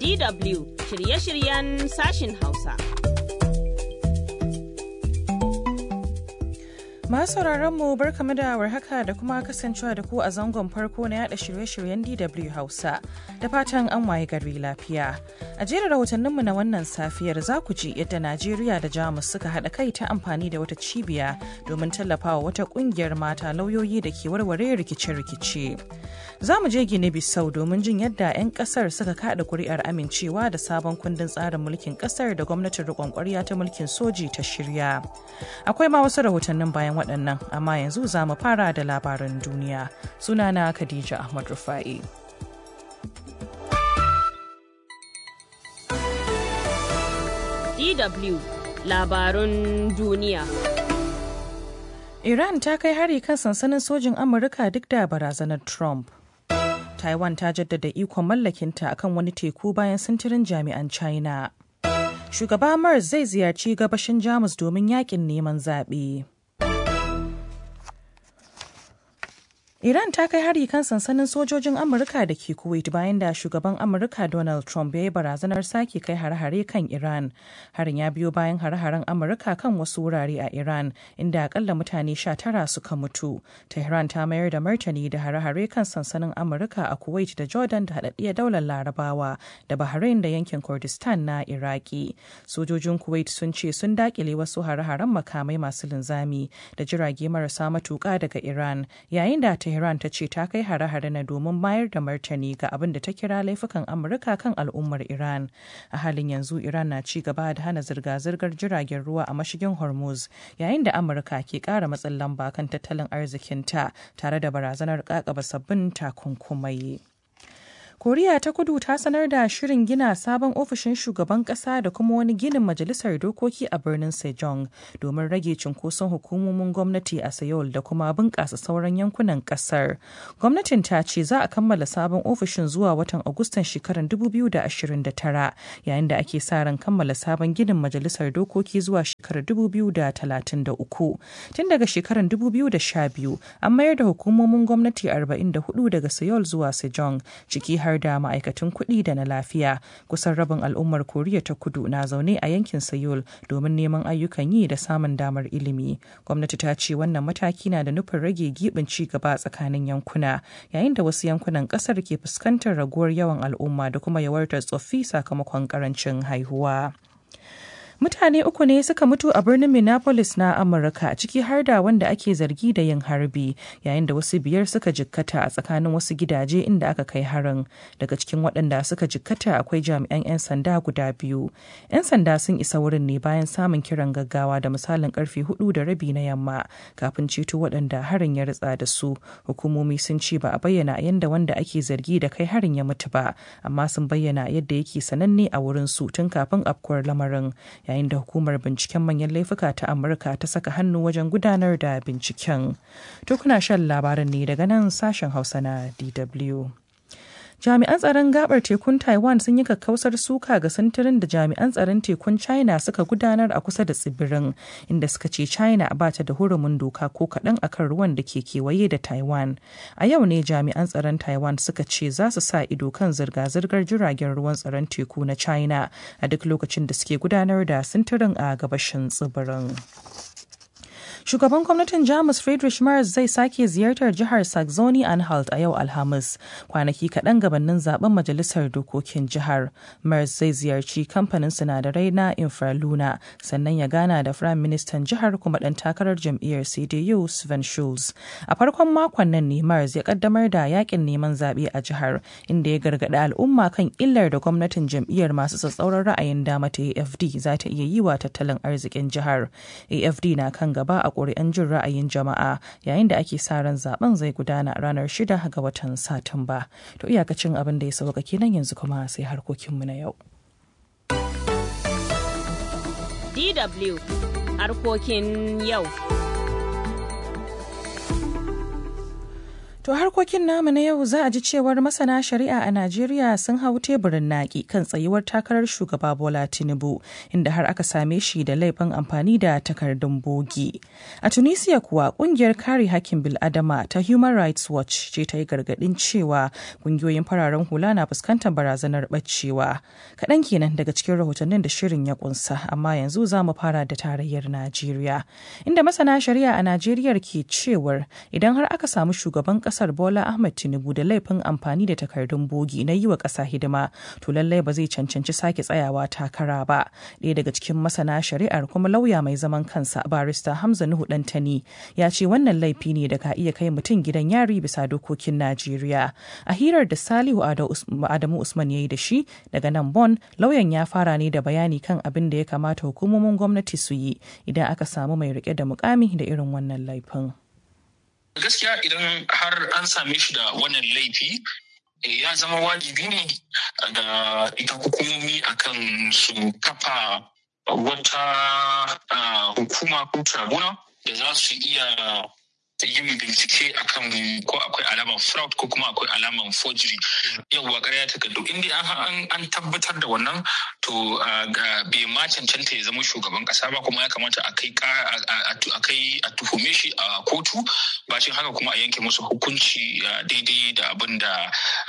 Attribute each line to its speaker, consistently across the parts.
Speaker 1: DW shirye-shiryen sashin Hausa.
Speaker 2: Masu mu barkamu da warhaka da kuma kasancewa da ku a zangon farko na yada shirye-shiryen DW Hausa da fatan an waye gari lafiya. A jerin rahotanninmu na wannan safiyar za ku ji yadda Najeriya da Jamus suka haɗa kai ta amfani da wata cibiya domin tallafawa wata ƙungiyar mata lauyoyi da ke warware rikice-rikice. Za mu je Gine Bissau domin jin yadda 'yan ƙasar suka kaɗa kuri'ar amincewa da sabon kundin tsarin mulkin ƙasar da gwamnatin riƙon ƙwarya ta mulkin soji ta shirya. Akwai ma wasu rahotannin bayan waɗannan amma yanzu za mu fara da labaran duniya sunana khadija ahmad rufa'i
Speaker 1: DW labarun duniya.
Speaker 2: Iran ta kai hari kan sansanin sojin Amurka duk da barazanar Trump. Taiwan ta jaddada ikon mallakinta akan wani teku bayan sintirin jami'an China. Shugaba Mars zai ziyarci gabashin Jamus domin yakin neman zaɓe. Iran ta kai hari kan sansanin sojojin Amurka da ke Kuwait bayan da shugaban Amurka Donald Trump ya yi barazanar sake kai hare-hare kan Iran. Harin ya biyo bayan hare-haren Amurka kan wasu wurare a Iran, inda akalla mutane sha tara suka mutu. Tehran ta mayar da martani da hare-hare kan sansanin Amurka a Kuwait da Jordan da haɗaɗɗiyar daular Larabawa da Bahrain da yankin Kurdistan na Iraki. Sojojin Kuwait sun ce sun dakile wasu hare-haren makamai masu linzami da jirage marasa matuƙa daga Iran, yayin da Tehran ta ce ta kai hare-hare na domin mayar da martani ga abin da ta kira laifukan Amurka kan al'ummar Iran. A halin yanzu Iran na ci gaba da hana zirga-zirgar jiragen ruwa a mashigin Hormuz yayin da Amurka ke ƙara matsin lamba kan tattalin arzikinta tare da barazanar ƙaƙaba sabbin takunkumai. koriya ta kudu ta sanar da shirin gina sabon ofishin shugaban kasa da kuma wani ginin majalisar dokoki a birnin sejong domin rage cunkoson hukumomin gwamnati a seoul da kuma bunƙasa sauran yankunan kasar gwamnatin ta ce za a kammala sabon ofishin zuwa watan agustan shekarar 2029 yayin da ake sa ran kammala sabon ginin majalisar dokoki zuwa shekarar 2033 tun daga shekarar 2012 an mayar da hukumomin gwamnati 44 daga seoul zuwa sejong ciki har da ma'aikatan kuɗi da na lafiya kusan rabin al'ummar koriya ta kudu na zaune a yankin sayul domin neman ayyukan yi da samun damar ilimi gwamnati ta ce wannan mataki na da nufin rage gibin ci gaba tsakanin yankuna yayin da wasu yankunan ƙasar ke fuskantar raguwar yawan al'umma da kuma yawartar tsoffi sakamakon ƙarancin haihuwa. mutane uku ne suka mutu a birnin minneapolis na amurka ciki har da wanda ake zargi da yin harbi yayin da wasu biyar suka jikkata a tsakanin wasu gidaje inda aka kai harin daga cikin waɗanda suka jikkata akwai jami'an 'yan sanda guda biyu 'yan sanda sun isa wurin ne bayan samun kiran gaggawa da misalin karfe hudu da rabi na yamma kafin ceto waɗanda harin ya ritsa da su hukumomi sun ce ba a bayyana yadda wanda ake zargi da kai harin ya mutu ba amma sun bayyana yadda yake sananne a wurin su tun kafin afkuwar lamarin yayin da hukumar binciken manyan laifuka ta amurka ta saka hannu wajen gudanar da binciken to kuna shan labaran ne daga nan sashen hausa na dw jami'an tsaron gabar tekun taiwan sun yi kakkausar suka ga sintirin da jami'an tsaron tekun china suka gudanar a kusa da tsibirin inda suka ce china ba ta da hurumin doka ko kaɗan akan ruwan da ke kewaye da taiwan a yau ne jami'an tsaron taiwan suka ce za su sa ido kan zirga-zirgar jiragen ruwan tsaron teku na china a duk lokacin da suke gudanar da sintirin a gabashin tsibirin. Shugaban gwamnatin Jamus Friedrich Merz zai sake ziyartar jihar Saxony Anhalt a yau Alhamis, kwanaki kaɗan gabanin zaben majalisar dokokin jihar. Merz zai ziyarci kamfanin sinadarai na Infraluna, sannan ya gana da Firayim Ministan jihar kuma ɗan takarar jam'iyyar CDU Sven Schulz. A farkon makon nan ne Merz ya kaddamar da yakin neman zaɓe a jihar, inda ya gargaɗi al'umma kan illar da gwamnatin jam'iyyar masu tsatsauran ra'ayin dama ta AFD za ta iya yi wa tattalin arzikin jihar. AFD na kan gaba a ƙuri'an jin ra'ayin jama'a yayin da ake sa ran zaben zai gudana ranar shida ga watan satumba to iyakacin abin da ya sauka kenan yanzu kuma sai harkokinmu na yau
Speaker 1: DW harkokin yau.
Speaker 2: To harkokin namu na yau za a ji cewar masana shari'a a Najeriya sun hau teburin naƙi kan tsayuwar takarar shugaba Bola Tinubu inda har aka same shi da laifin amfani da takardun bogi. A Tunisia kuwa kungiyar kare hakkin bil'adama ta Human Rights Watch ce ta yi gargaɗin cewa kungiyoyin fararen hula na fuskantar barazanar ɓacewa. Kaɗan kenan daga cikin rahotannin da shirin ya kunsa amma yanzu za mu fara da tarayyar Najeriya. Inda masana shari'a a Najeriya ke cewar idan har aka samu shugaban ƙasa kasar Bola Ahmed Tinubu da laifin amfani da takardun bogi na yi wa ƙasa hidima to lallai ba zai cancanci sake tsayawa takara ba. Ɗaya daga cikin masana shari'ar kuma lauya mai zaman kansa barista Hamza Nuhu Dantani ya ce wannan laifi ne da ka iya kai mutum gidan yari bisa dokokin Najeriya. A hirar da Salihu Adamu Usman ya yi da shi daga nan Bon lauyan ya fara ne da bayani kan abin da ya kamata hukumomin gwamnati su yi idan aka samu mai rike da mukami da irin wannan laifin.
Speaker 3: gaskiya idan har an same shi da wannan laifi ya zama wajibi ne da ita hukumomi akan su kafa wata hukuma ko tribunal da za su iya yin bincike akan ko akwai alaman fraud ko kuma akwai alaman forgery yawwa ƙarya takardu inda an tabbatar da wannan to bai ma cancanta ya zama shugaban ƙasa ba kuma ya kamata a kai a tuhume shi a kotu bacin haka kuma a yanke musu hukunci daidai da abin da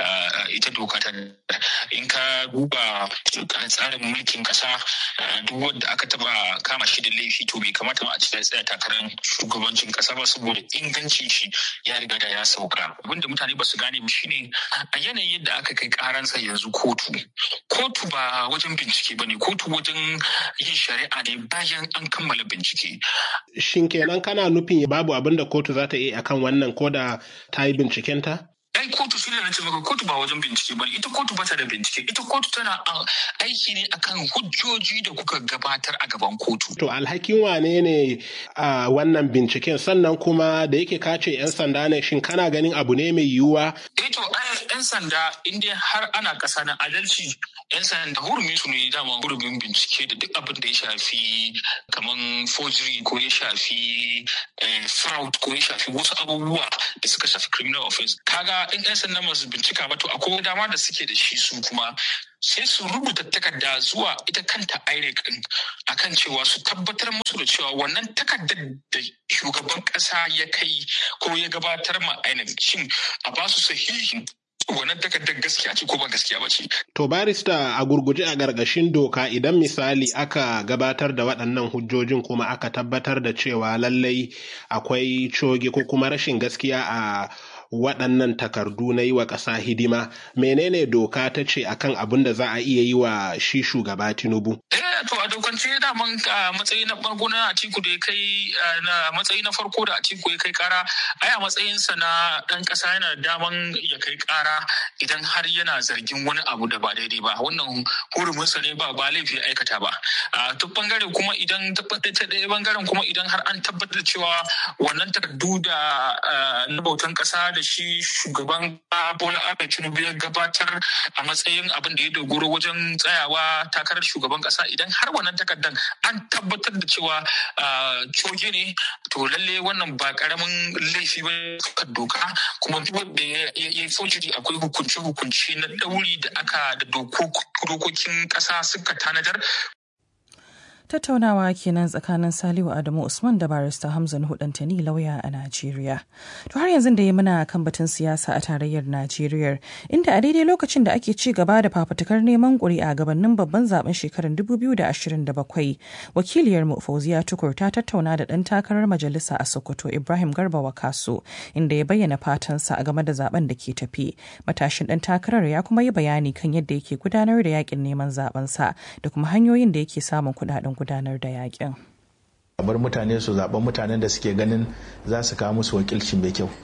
Speaker 3: ita doka ta in ka duba tsarin mulkin ƙasa duk wanda aka taba kama shi da laifi to bai kamata ma a ci tsaya takarar shugabancin ƙasa ba saboda ingancin shi ya riga da ya sauka abinda mutane ba su gane ba shine a yanayin yadda aka kai karansa yanzu kotu kotu ba wajen bincike ba ne kotu wajen yin shari'a ne bayan an kammala bincike
Speaker 4: shin kenan kana nufin babu abin da kotu za ta yi akan wannan ko da ta yi bincikenta
Speaker 3: ai kotu shi ne na ce maka kotu ba wajen bincike ba ita kotu ba ta da bincike ita kotu tana aiki ne akan hujjoji da kuka gabatar a gaban kotu
Speaker 4: to alhakin wane ne a wannan binciken sannan kuma da yake kace yan sanda ne shin kana ganin abu ne mai yiwuwa
Speaker 3: eh to yan sanda inda har ana kasa na adalci yan sanda hurumin su ne dama hurumin bincike da duk abin da ya shafi kaman forgery ko ya shafi fraud ko ya shafi wasu abubuwa da suka shafi criminal offense kaga in 'yan sanda masu bincika ba to akwai dama da suke da shi su kuma sai su rubuta takarda zuwa ita kanta IREC din akan cewa su tabbatar musu da cewa wannan takardar da shugaban kasa ya kai ko ya gabatar ma INEC shin a ba su sahihin wannan takardar gaskiya ce ko ba gaskiya ba ce.
Speaker 4: To barista a gurguje a gargashin doka idan misali aka gabatar da waɗannan hujjojin kuma aka tabbatar da cewa lallai akwai coge ko kuma rashin gaskiya a waɗannan takardu na yi wa ƙasa hidima menene doka ta ce akan abin da za a iya yi wa shi shugaba tinubu
Speaker 3: to a dokance daman matsayi na farko na atiku da ya kai na matsayi na farko da atiku ya kai kara ai a matsayinsa na ɗan ƙasa yana daman ya kai kara idan har yana zargin wani abu da ba daidai ba wannan huruminsa ne ba ba laifi aikata ba a duk bangare kuma idan ta ɗaya bangaren kuma idan har an tabbatar da cewa wannan takardu da na bautan ƙasa da shi shugaban Bola Ahmed Tinubu ya gabatar a matsayin abin da ya dogoro wajen tsayawa takarar shugaban kasa idan har wannan takardar an tabbatar da cewa coge ne to lalle wannan ba karamin laifi ba kan doka kuma duk wanda ya yi sojiri akwai hukunce-hukunce na ɗauri da aka da dokokin ƙasa suka tanadar
Speaker 2: tattaunawa kenan tsakanin salihu adamu usman da barista hamza hudantani lauya a najeriya to har yanzu da ya muna kan batun siyasa a tarayyar najeriya inda a daidai lokacin da ake ci gaba da fafutukar neman ƙuri'a gabanin babban zaben shekarar 2027 wakiliyar mu fauziya tukur ta tattauna da ɗan takarar majalisa a sokoto ibrahim garba wakaso inda ya bayyana fatansa a game da zaben da ke tafi matashin ɗan takarar ya kuma yi bayani kan yadda yake gudanar da yakin neman zabensa da kuma hanyoyin da yake samun kuɗaɗen gudanar da yakin.
Speaker 5: bar mutane su zaɓen mutanen da suke ganin za su kawo musu wakilci mai kyau.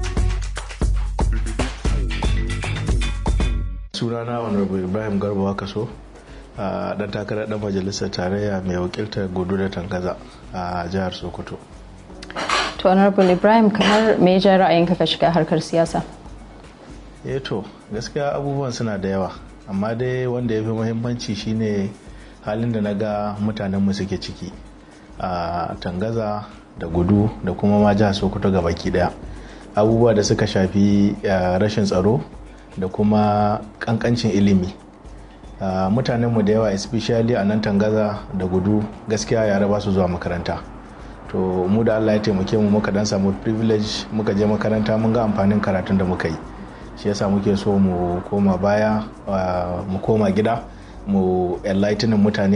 Speaker 5: sunana honorable ibrahim garba wakaso a dan takarar dan majalisar tarayya mai wakiltar gudu da tangaza a jihar sokoto
Speaker 6: to honorable ibrahim kamar me ja ra'ayinka ka shiga harkar siyasa
Speaker 5: eh to gaskiya abubuwan suna da yawa amma dai wanda ya fi muhimmanci shine halin da na ga mutanenmu suke ciki a tangaza da gudu da kuma ma jihar sokoto ga baki daya abubuwa da suka shafi rashin tsaro da kuma kankancin ilimi mutanenmu da yawa especially a nan tangaza da gudu gaskiya yara ba su zuwa makaranta to mu da allah ya taimake mu muka dan samu privilege muka je makaranta mun ga amfanin karatun da muka yi shi yasa muke so mu koma baya mu koma gida mu enlightening mutane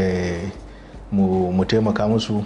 Speaker 5: mu taimaka musu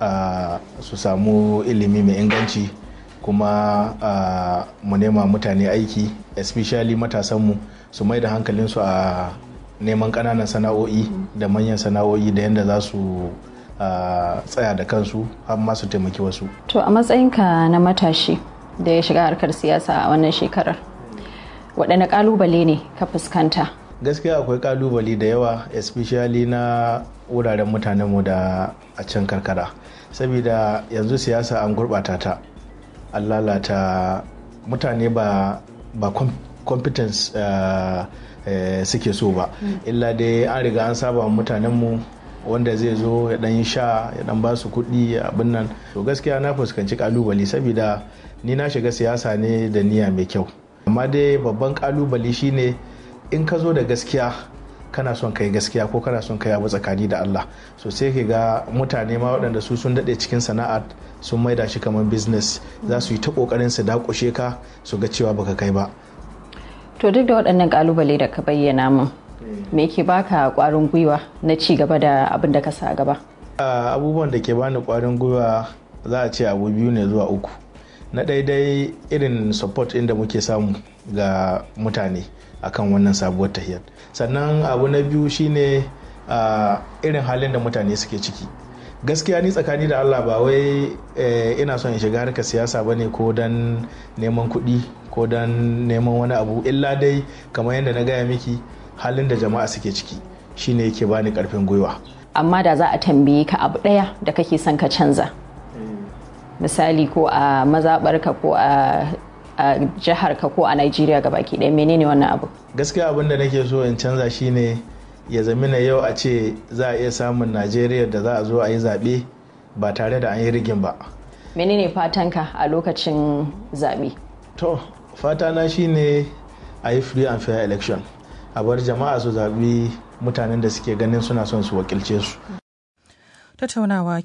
Speaker 5: su samu ilimi mai inganci kuma mu nema mutane aiki especially matasanmu su mai da hankalinsu a neman ƙananan sana'o'i da manyan sana'o'i da yadda za su tsaya da kansu har ma su taimaki wasu
Speaker 6: to a matsayinka na matashi da ya shiga harkar siyasa a wannan shekarar waɗanne ƙalubale ne ka fuskanta
Speaker 5: gaskiya akwai ƙalubale da yawa especially na wuraren mutanenmu da a can karkara saboda yanzu siyasa an gurɓata ta an lalata mutane ba ba competence uh, uh, suke so ba illa dai an riga an saba mutanenmu wanda zai zo ya dan yi sha ya dan ba su kuɗi abin nan to gaskiya na fuskanci kalubale saboda ni na shiga siyasa ne da niyya mai kyau amma dai babban kalubale shine in ka zo da gaskiya kana son kai gaskiya ko kana son kai abu tsakani da Allah so sai ka ga mutane ma waɗanda su sun daɗe cikin sana'ar sun maida shi kamar business za su yi ta ƙoƙarin su dakushe ka su ga cewa baka kai ba
Speaker 6: to duk da waɗannan kalubale da ka bayyana min me ke baka ƙwarin gwiwa na ci gaba da abin da ka sa gaba
Speaker 5: abubuwan da ke bani ƙwarin gwiwa za a ce abu biyu ne zuwa uku na daidai irin support inda muke samu ga mutane akan wannan sabuwar tahiyar sannan abu na biyu shine irin halin da mutane suke ciki gaskiya ni tsakani da allah ba wai ina son in shiga harkar siyasa bane ko don neman kuɗi ko don neman wani abu illa dai kamar yadda na gaya miki halin da jama'a suke ciki shine yake bani karfin gwiwa
Speaker 6: amma da za a tambaye ka abu ɗaya da kake son ka canza misali ko a mazaɓarka ko a a jihar ka ko a Najeriya baki ɗaya menene wannan abu
Speaker 5: gaskiya abin da nake so in canza shine ya zamina yau a ce za a iya samun Najeriya da za a zo a yi zaɓe ba tare da an yi rigin ba
Speaker 6: menene fatanka a lokacin zaɓe
Speaker 5: to fatana shine a yi free and fair election a bar jama'a su zaɓi mutanen da suke ganin suna son su wakilce su
Speaker 2: tattaunawa